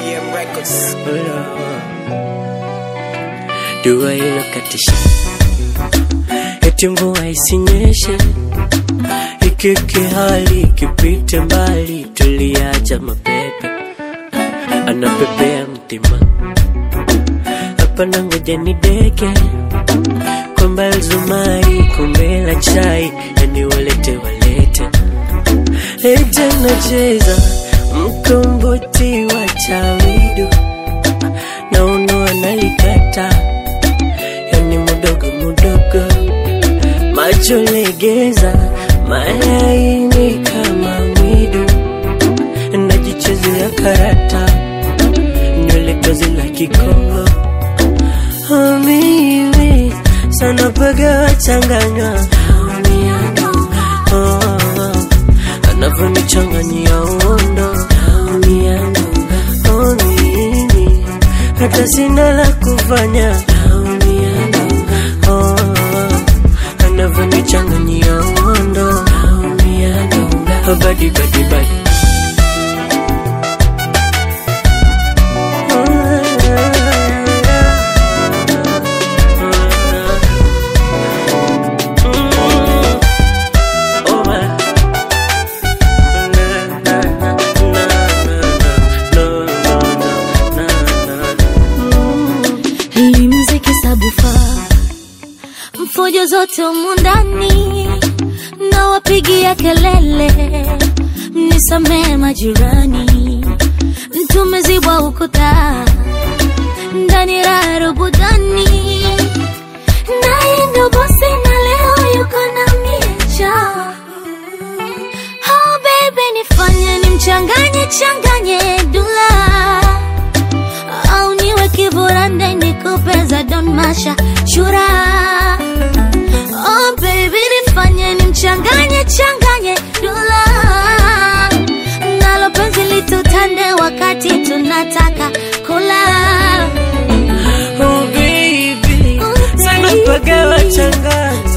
AM Records. Dua inakatisha, eti mvua isinyeshe, ikike hali ikipite mbali, tuliacha mapepe anapepea mtima hapa na ngoja ni deke kwamba zumari kombe la chai, yani walete walete lete nacheza mkomboti wa chawidu na uno analikata yani mudogo mudogo macho legeza malaini kama mwidu najichezea karata nywele tozi la kikongo Oh, mimi sana paga wachanganywa oh, oh, anavyonichanganyia uondo oh, mimi hata sina la kufanya oh, oh, anavyonichanganyia uondo oh, badi badi badi Hii mziki sabufa mfujo zote humu ndani na wapigia kelele, mnisamee majirani, tumezibwa ukuta ndani raha rubudani, naye ndo bosi na leo yuko na miecha Oh baby nifanye nimchanganye changanye dula au niwe kiburande nikupe za Don Masha chura. Oh baby nifanye nimchanganye changanye dula, nalo penzi litutande wakati tunataka kula. Oh baby, Oh, sana baby. paga wachanganya